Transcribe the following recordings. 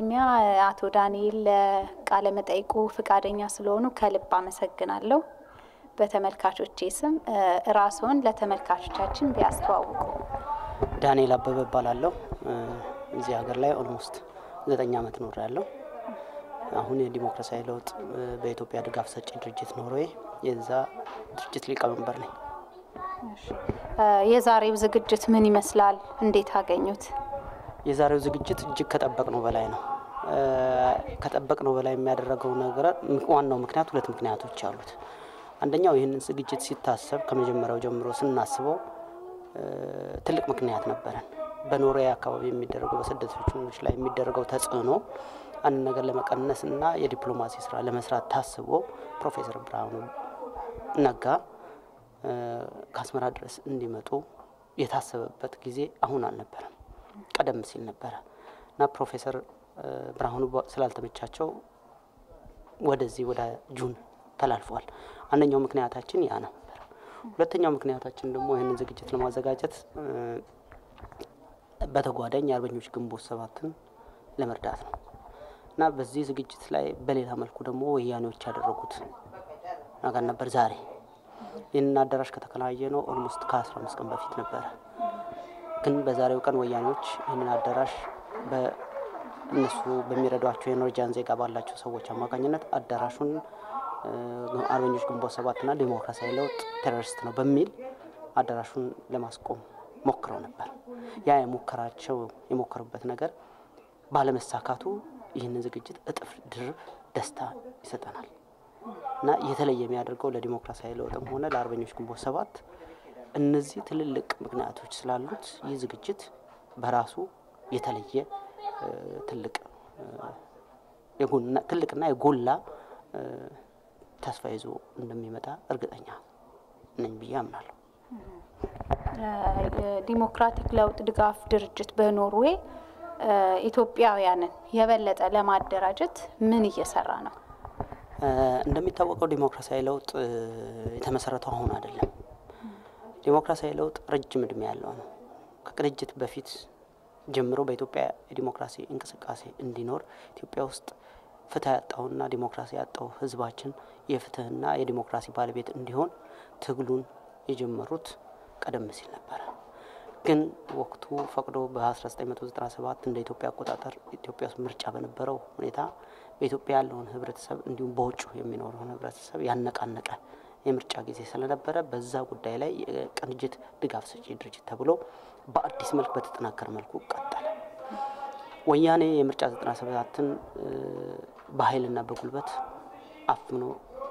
በቅድሚያ አቶ ዳንኤል ለቃለ መጠይቁ ፍቃደኛ ስለሆኑ ከልብ አመሰግናለሁ። በተመልካቾቼ ስም ራስዎን ለተመልካቾቻችን ቢያስተዋውቁ። ዳንኤል አበበ እባላለሁ። እዚህ ሀገር ላይ ኦልሞስት ዘጠኝ ዓመት ኖር ያለው አሁን የዲሞክራሲያዊ ለውጥ በኢትዮጵያ ድጋፍ ሰጪ ድርጅት ኖርዌይ የዛ ድርጅት ሊቀመንበር ነኝ። የዛሬው ዝግጅት ምን ይመስላል? እንዴት አገኙት? የዛሬው ዝግጅት እጅግ ከጠበቅነው በላይ ነው። ከጠበቅነው በላይ የሚያደረገው ነገር ዋናው ምክንያት ሁለት ምክንያቶች አሉት። አንደኛው ይህንን ዝግጅት ሲታሰብ ከመጀመሪያው ጀምሮ ስናስበው ትልቅ ምክንያት ነበረን። በኖርዌይ አካባቢ የሚደረገው በስደተኞች ላይ የሚደረገው ተጽዕኖ አንድ ነገር ለመቀነስ እና የዲፕሎማሲ ስራ ለመስራት ታስቦ ፕሮፌሰር ብርሃኑ ነጋ ከአስመራ ድረስ እንዲመጡ የታሰበበት ጊዜ አሁን አልነበረም፣ ቀደም ሲል ነበረ እና ፕሮፌሰር ብርሃኑ ስላልተመቻቸው ወደዚህ ወደ ጁን ተላልፈዋል። አንደኛው ምክንያታችን ያ ነበር። ሁለተኛው ምክንያታችን ደግሞ ይህንን ዝግጅት ለማዘጋጀት በተጓዳኝ የአርበኞች ግንቦት ሰባትን ለመርዳት ነው እና በዚህ ዝግጅት ላይ በሌላ መልኩ ደግሞ ወያኔዎች ያደረጉት ነገር ነበር። ዛሬ ይህንን አዳራሽ ከተከራየ ነው ኦልሞስት ከአስራ አምስት ቀን በፊት ነበረ። ግን በዛሬው ቀን ወያኔዎች ይህንን አዳራሽ በእነሱ በሚረዷቸው የኖርጃን ዜጋ ባላቸው ሰዎች አማካኝነት አዳራሹን አርበኞች ግንቦት ሰባትና ዲሞክራሲያዊ ለውጥ ቴሮሪስት ነው በሚል አዳራሹን ለማስቆም ሞክረው ነበር። ያ የሞከራቸው የሞከሩበት ነገር ባለመሳካቱ ይህንን ዝግጅት እጥፍ ድርብ ደስታ ይሰጠናል እና የተለየ የሚያደርገው ለዲሞክራሲያዊ ለውጥም ሆነ ለአርበኞች ግንቦት ሰባት እነዚህ ትልልቅ ምክንያቶች ስላሉት ይህ ዝግጅት በራሱ የተለየ ትልቅ ትልቅና የጎላ ተስፋ ይዞ እንደሚመጣ እርግጠኛ ነኝ ብዬ አምናለሁ። ዲሞክራቲክ ለውጥ ድጋፍ ድርጅት በኖርዌይ ኢትዮጵያውያንን የበለጠ ለማደራጀት ምን እየሰራ ነው? እንደሚታወቀው ዲሞክራሲያዊ ለውጥ የተመሰረተው አሁን አይደለም። ዲሞክራሲያዊ ለውጥ ረጅም እድሜ ያለው ነው። ከቅንጅት በፊት ጀምሮ በኢትዮጵያ የዲሞክራሲ እንቅስቃሴ እንዲኖር ኢትዮጵያ ውስጥ ፍትህ ያጣውና ዲሞክራሲ ያጣው ህዝባችን የፍትህና የዲሞክራሲ ባለቤት እንዲሆን ትግሉን የጀመሩት ቀደም ሲል ነበረ። ግን ወቅቱ ፈቅዶ በ1997 እንደ ኢትዮጵያ አቆጣጠር ኢትዮጵያ ውስጥ ምርጫ በነበረው ሁኔታ በኢትዮጵያ ያለውን ህብረተሰብ እንዲሁም በውጭ የሚኖረውን ህብረተሰብ ያነቃነቀ የምርጫ ጊዜ ስለነበረ በዛ ጉዳይ ላይ የቅንጅት ድጋፍ ሰጪ ድርጅት ተብሎ በአዲስ መልክ በተጠናከረ መልኩ ቀጠለ። ወያኔ የምርጫ 97ን በኃይልና በጉልበት አፍኖ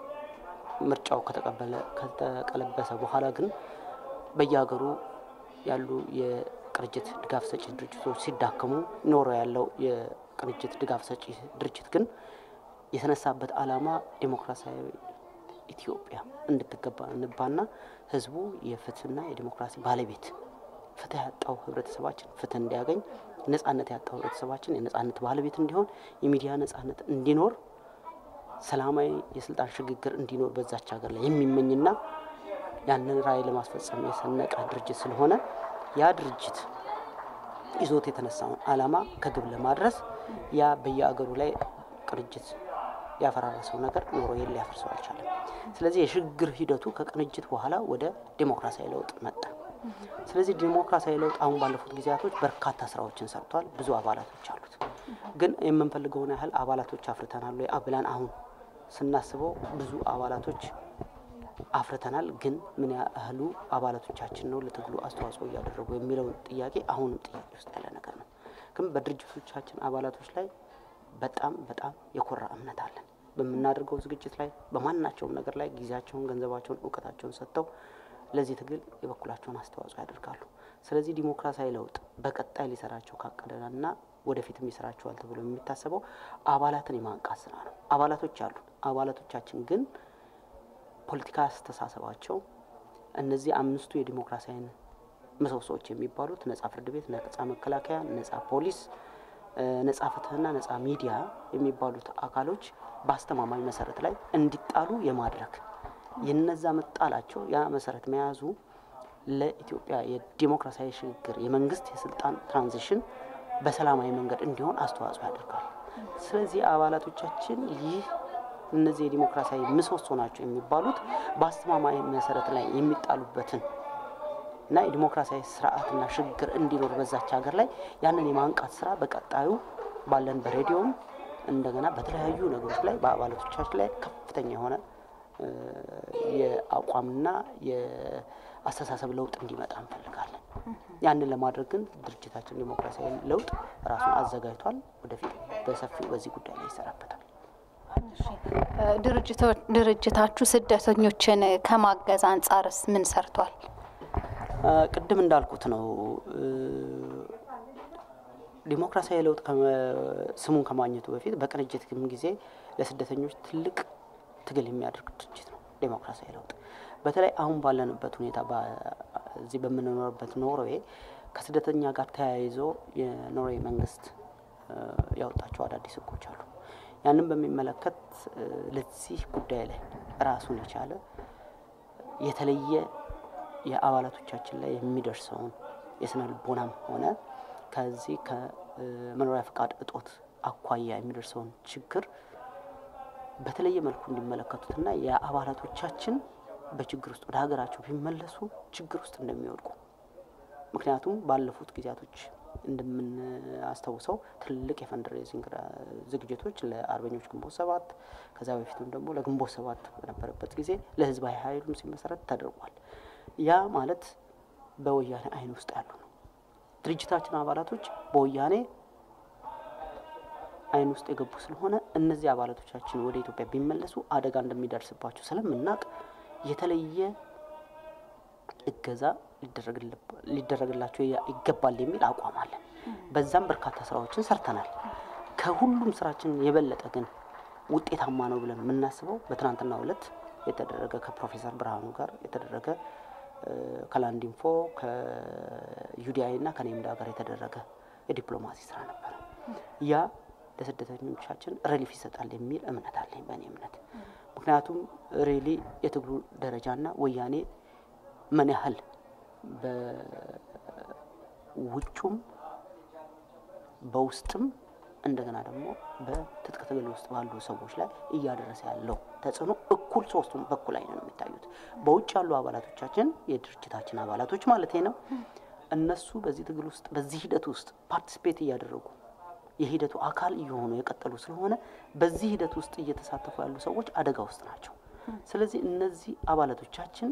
ምርጫው ከተቀበለ ከተቀለበሰ በኋላ ግን በየሀገሩ ያሉ የቅንጅት ድጋፍ ሰጪ ድርጅቶች ሲዳከሙ ኖሮ ያለው የቅንጅት ድጋፍ ሰጪ ድርጅት ግን የተነሳበት ዓላማ ዴሞክራሲያዊ ኢትዮጵያ እንድትገነባና ህዝቡ የፍትህና የዲሞክራሲ ባለቤት ፍትህ ያጣው ህብረተሰባችን ፍትህ እንዲያገኝ፣ ነጻነት ያጣው ህብረተሰባችን የነጻነት ባለቤት እንዲሆን፣ የሚዲያ ነጻነት እንዲኖር፣ ሰላማዊ የስልጣን ሽግግር እንዲኖር በዛች ሀገር ላይ የሚመኝና ያንን ራዕይ ለማስፈጸም የሰነቀ ድርጅት ስለሆነ ያ ድርጅት ይዞት የተነሳውን ዓላማ ከግብ ለማድረስ ያ በየአገሩ ላይ ቅንጅት ያፈራረሰው ነገር ኖርዌይን ሊያፈርሰው አልቻለም። ስለዚህ የሽግግር ሂደቱ ከቅንጅት በኋላ ወደ ዴሞክራሲያዊ ለውጥ መጣ። ስለዚህ ዴሞክራሲያዊ ለውጥ አሁን ባለፉት ጊዜያቶች በርካታ ስራዎችን ሰርቷል። ብዙ አባላቶች አሉት። ግን የምንፈልገውን ያህል አባላቶች አፍርተናል ወይ ብለን አሁን ስናስበው ብዙ አባላቶች አፍርተናል። ግን ምን ያህሉ አባላቶቻችን ነው ለትግሉ አስተዋጽኦ እያደረጉ የሚለውን ጥያቄ አሁንም ጥያቄ ውስጥ ያለ ነገር ነው። ግን በድርጅቶቻችን አባላቶች ላይ በጣም በጣም የኮራ እምነት አለን። በምናደርገው ዝግጅት ላይ በማናቸውም ነገር ላይ ጊዜያቸውን፣ ገንዘባቸውን፣ እውቀታቸውን ሰጥተው ለዚህ ትግል የበኩላቸውን አስተዋጽኦ ያደርጋሉ። ስለዚህ ዲሞክራሲያዊ ለውጥ በቀጣይ ሊሰራቸው ካቀደና ወደፊትም ይሰራቸዋል ተብሎ የሚታሰበው አባላትን የማንቃት ስራ ነው። አባላቶች አሉ። አባላቶቻችን ግን ፖለቲካ አስተሳሰባቸው እነዚህ አምስቱ የዲሞክራሲያዊ ምሰሶዎች የሚባሉት ነጻ ፍርድ ቤት፣ ነጻ መከላከያ፣ ነጻ ፖሊስ፣ ነጻ ፍትህና ነጻ ሚዲያ የሚባሉት አካሎች በአስተማማኝ መሰረት ላይ እንዲጣሉ የማድረግ የነዛ መጣላቸው ያ መሰረት መያዙ ለኢትዮጵያ የዲሞክራሲያዊ ሽግግር የመንግስት የስልጣን ትራንዚሽን በሰላማዊ መንገድ እንዲሆን አስተዋጽኦ ያደርጋል። ስለዚህ አባላቶቻችን ይህ እነዚህ የዲሞክራሲያዊ ምሰሶ ናቸው የሚባሉት በአስተማማኝ መሰረት ላይ የሚጣሉበትን እና የዲሞክራሲያዊ ስርዓትና ሽግግር እንዲኖር በዛች ሀገር ላይ ያንን የማንቃት ስራ በቀጣዩ ባለን በሬዲዮም እንደገና በተለያዩ ነገሮች ላይ በአባላቶቻችን ላይ ከፍተኛ የሆነ የአቋምና የአስተሳሰብ ለውጥ እንዲመጣ እንፈልጋለን። ያንን ለማድረግ ግን ድርጅታችን ዲሞክራሲያዊ ለውጥ ራሱን አዘጋጅቷል። ወደፊት በሰፊው በዚህ ጉዳይ ላይ ይሰራበታል። ድርጅታችሁ ስደተኞችን ከማገዝ አንጻርስ ምን ሰርቷል? ቅድም እንዳልኩት ነው። ዲሞክራሲያዊ ለውጥ ስሙን ከማግኘቱ በፊት በቅንጅት ጊዜ ለስደተኞች ትልቅ ትግል የሚያደርግ ድርጅት ነው። ዴሞክራሲያዊ ለውጥ በተለይ አሁን ባለንበት ሁኔታ እዚህ በምንኖርበት ኖርዌይ ከስደተኛ ጋር ተያይዞ የኖርዌይ መንግስት ያወጣቸው አዳዲስ ህጎች አሉ። ያንን በሚመለከት ለዚህ ጉዳይ ላይ ራሱን የቻለ የተለየ የአባላቶቻችን ላይ የሚደርሰውን የስነ ልቦናም ሆነ ከዚህ ከመኖሪያ ፈቃድ እጦት አኳያ የሚደርሰውን ችግር በተለየ መልኩ እንዲመለከቱትና የአባላቶቻችን በችግር ውስጥ ወደ ሀገራቸው ቢመለሱ ችግር ውስጥ እንደሚወድቁ ምክንያቱም ባለፉት ጊዜያቶች እንደምናስታውሰው ትልቅ የፈንድሬዚንግ ዝግጅቶች ለአርበኞች ግንቦት ሰባት ከዛ በፊትም ደግሞ ለግንቦት ሰባት በነበረበት ጊዜ ለህዝባዊ ኃይሉም ሲመሰረት ተደርጓል። ያ ማለት በወያኔ አይን ውስጥ ያሉ ነው። ድርጅታችን አባላቶች በወያኔ አይን ውስጥ የገቡ ስለሆነ እነዚህ አባላቶቻችን ወደ ኢትዮጵያ ቢመለሱ አደጋ እንደሚደርስባቸው ስለምናውቅ የተለየ እገዛ ሊደረግላቸው ይገባል የሚል አቋም አለን። በዛም በርካታ ስራዎችን ሰርተናል። ከሁሉም ስራችን የበለጠ ግን ውጤታማ ነው ብለን የምናስበው በትናንትናው ዕለት የተደረገ ከፕሮፌሰር ብርሃኑ ጋር የተደረገ ከላንዲንፎ ከዩዲአይ እና ከኔምዳ ጋር የተደረገ የዲፕሎማሲ ስራ ነበር። ያ ለስደተኞቻችን ሪሊፍ ይሰጣል የሚል እምነት አለኝ በእኔ እምነት። ምክንያቱም ሬሊ የትግሉ ደረጃና ወያኔ ምን ያህል በውጩም በውስጥም እንደገና ደግሞ በትጥቅ ትግል ውስጥ ባሉ ሰዎች ላይ እያደረሰ ያለው ተጽዕኖ እኩል ሶስቱም በኩል አይነ ነው የሚታዩት። በውጭ ያሉ አባላቶቻችን የድርጅታችን አባላቶች ማለት ነው። እነሱ በዚህ ትግል ውስጥ በዚህ ሂደት ውስጥ ፓርቲስፔት እያደረጉ የሂደቱ አካል እየሆኑ የቀጠሉ ስለሆነ በዚህ ሂደት ውስጥ እየተሳተፉ ያሉ ሰዎች አደጋ ውስጥ ናቸው። ስለዚህ እነዚህ አባላቶቻችን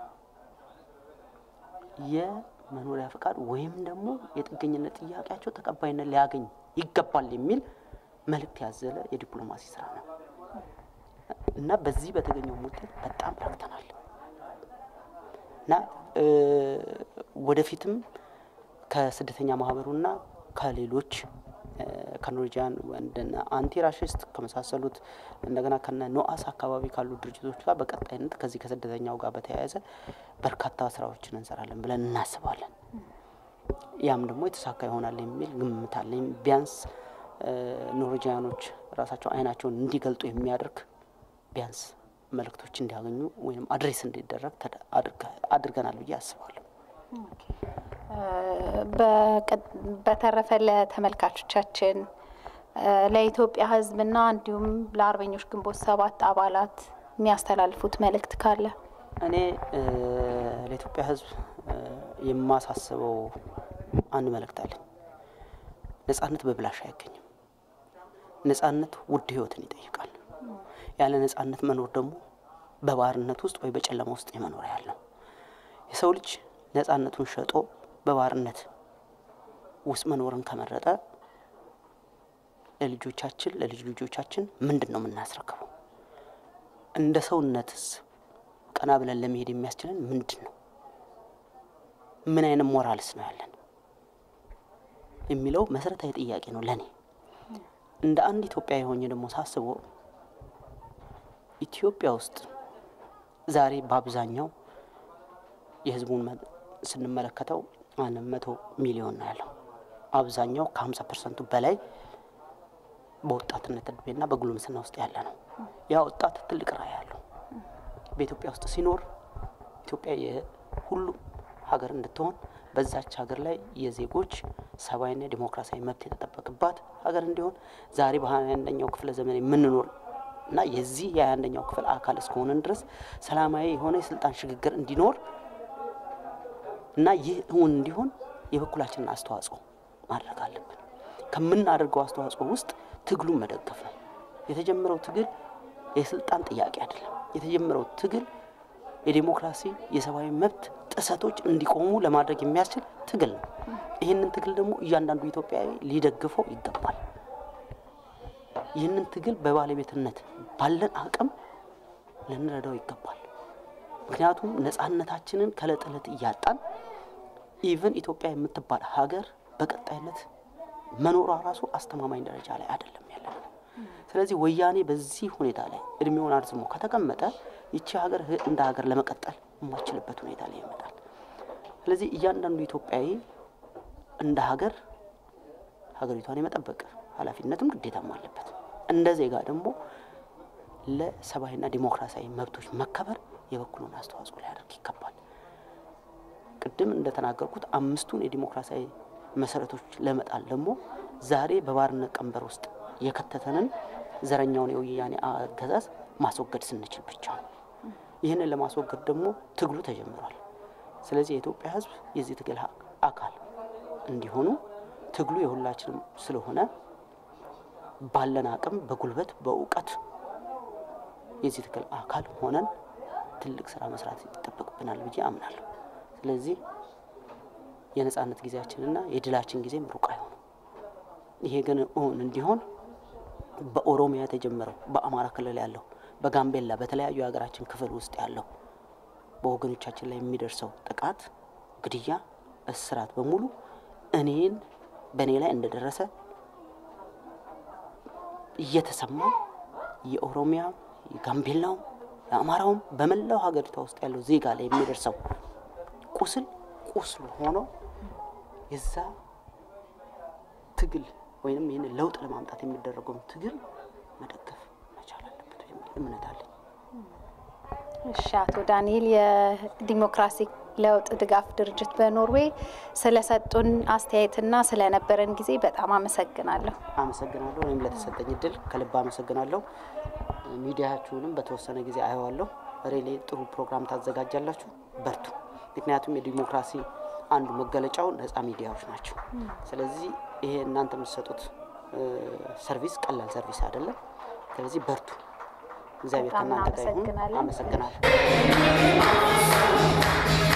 የመኖሪያ ፈቃድ ወይም ደግሞ የጥገኝነት ጥያቄያቸው ተቀባይነት ሊያገኝ ይገባል የሚል መልእክት ያዘለ የዲፕሎማሲ ስራ ነው እና በዚህ በተገኘው ውጤት በጣም ረክተናል እና ወደፊትም ከስደተኛ ማህበሩና ከሌሎች ከኖርጂያን እንደነ አንቲራሽስት ከመሳሰሉት እንደገና ከነ ኖአስ አካባቢ ካሉ ድርጅቶች ጋር በቀጣይነት ከዚህ ከስደተኛው ጋር በተያያዘ በርካታ ስራዎችን እንሰራለን ብለን እናስባለን። ያም ደግሞ የተሳካ ይሆናል የሚል ግምት አለኝ። ቢያንስ ኖርጂያኖች ራሳቸው አይናቸውን እንዲገልጡ የሚያደርግ ቢያንስ መልእክቶች እንዲያገኙ ወይም አድሬስ እንዲደረግ አድርገናል ብዬ አስባለሁ። በተረፈ ለተመልካቾቻችን ለኢትዮጵያ ሕዝብና እንዲሁም ለአርበኞች ግንቦት ሰባት አባላት የሚያስተላልፉት መልእክት ካለ? እኔ ለኢትዮጵያ ሕዝብ የማሳስበው አንድ መልእክት አለኝ። ነጻነት በብላሽ አይገኝም። ነጻነት ውድ ህይወትን ይጠይቃል። ያለ ነጻነት መኖር ደግሞ በባርነት ውስጥ ወይ በጨለማ ውስጥ የመኖር ያህል ነው። የሰው ልጅ ነጻነቱን ሸጦ በባርነት ውስጥ መኖርን ከመረጠ ለልጆቻችን ለልጅ ልጆቻችን ምንድን ነው የምናስረክበው? እንደ ሰውነትስ ቀና ብለን ለመሄድ የሚያስችለን ምንድን ነው? ምን አይነት ሞራልስ ነው ያለን የሚለው መሰረታዊ ጥያቄ ነው ለእኔ። እንደ አንድ ኢትዮጵያ የሆኜ ደግሞ ሳስበው ኢትዮጵያ ውስጥ ዛሬ በአብዛኛው የህዝቡን ስንመለከተው አንድ መቶ ሚሊዮን ነው ያለው። አብዛኛው ከሀምሳ ፐርሰንቱ በላይ በወጣትነት እድሜና በጉልምስና ውስጥ ያለ ነው። ያ ወጣት ትልቅ ራዕይ ያለው በኢትዮጵያ ውስጥ ሲኖር ኢትዮጵያ የሁሉም ሀገር እንድትሆን በዛች ሀገር ላይ የዜጎች ሰብአዊና ዲሞክራሲያዊ መብት የተጠበቅባት ሀገር እንዲሆን ዛሬ በሀያ አንደኛው ክፍለ ዘመን የምንኖር እና የዚህ የሀያ አንደኛው ክፍል አካል እስከሆነን ድረስ ሰላማዊ የሆነ የስልጣን ሽግግር እንዲኖር እና ይህ እውን እንዲሆን የበኩላችንን አስተዋጽኦ ማድረግ አለብን። ከምናደርገው አስተዋጽኦ ውስጥ ትግሉን መደገፍ ነው። የተጀመረው ትግል የስልጣን ጥያቄ አይደለም። የተጀመረው ትግል የዴሞክራሲ የሰብአዊ መብት ጥሰቶች እንዲቆሙ ለማድረግ የሚያስችል ትግል ነው። ይህንን ትግል ደግሞ እያንዳንዱ ኢትዮጵያዊ ሊደግፈው ይገባል። ይህንን ትግል በባለቤትነት ባለን አቅም ልንረዳው ይገባል። ምክንያቱም ነጻነታችንን ከእለት ዕለት እያጣን ኢቨን ኢትዮጵያ የምትባል ሀገር በቀጣይነት መኖሯ ራሱ አስተማማኝ ደረጃ ላይ አይደለም ያለ ነው። ስለዚህ ወያኔ በዚህ ሁኔታ ላይ እድሜውን አርዝሞ ከተቀመጠ ይቺ ሀገር እንደ ሀገር ለመቀጠል የማችልበት ሁኔታ ላይ ይመጣል። ስለዚህ እያንዳንዱ ኢትዮጵያዊ እንደ ሀገር ሀገሪቷን የመጠበቅ ኃላፊነትም ግዴታም አለበት። እንደ ዜጋ ደግሞ ለሰብአዊና ዲሞክራሲያዊ መብቶች መከበር የበኩሉን አስተዋጽኦ ሊያደርግ ይገባል። ቅድም እንደተናገርኩት አምስቱን የዲሞክራሲያዊ መሰረቶች ለመጣል ደግሞ ዛሬ በባርነት ቀንበር ውስጥ የከተተንን ዘረኛውን የወያኔ አገዛዝ ማስወገድ ስንችል ብቻ ነው። ይህንን ለማስወገድ ደግሞ ትግሉ ተጀምሯል። ስለዚህ የኢትዮጵያ ሕዝብ የዚህ ትግል አካል እንዲሆኑ ትግሉ የሁላችንም ስለሆነ ባለን አቅም በጉልበት በእውቀት የዚህ ትግል አካል ሆነን ትልቅ ስራ መስራት ይጠበቅብናል ብዬ አምናለሁ። ስለዚህ የነጻነት ጊዜያችንና የድላችን ጊዜም ሩቅ አይሆንም። ይሄ ግን እውን እንዲሆን በኦሮሚያ የተጀመረው በአማራ ክልል ያለው በጋምቤላ በተለያዩ የሀገራችን ክፍል ውስጥ ያለው በወገኖቻችን ላይ የሚደርሰው ጥቃት፣ ግድያ፣ እስራት በሙሉ እኔን በእኔ ላይ እንደደረሰ እየተሰማ የኦሮሚያ የጋምቤላውም የአማራውም በመላው ሀገሪቷ ውስጥ ያለው ዜጋ ላይ የሚደርሰው ቁስል ቁስል ሆኖ የዛ ትግል ወይም ይህን ለውጥ ለማምጣት የሚደረገውን ትግል መደገፍ መቻል አለበት የሚል እምነት አለኝ። እሺ፣ አቶ ዳንኤል የዲሞክራሲ ለውጥ ድጋፍ ድርጅት በኖርዌይ ስለሰጡን አስተያየትና ስለነበረን ጊዜ በጣም አመሰግናለሁ። አመሰግናለሁ። እኔም ለተሰጠኝ እድል ከልብ አመሰግናለሁ። ሚዲያችሁንም በተወሰነ ጊዜ አየዋለሁ። ሬሌ ጥሩ ፕሮግራም ታዘጋጃላችሁ፣ በርቱ። ምክንያቱም የዲሞክራሲ አንዱ መገለጫው ነጻ ሚዲያዎች ናቸው። ስለዚህ ይሄ እናንተ የምትሰጡት ሰርቪስ ቀላል ሰርቪስ አይደለም። ስለዚህ በርቱ። እግዚአብሔር በጣም ከእናንተ ጋር ይሁን። እናመሰግናለን። አመሰግናለሁ።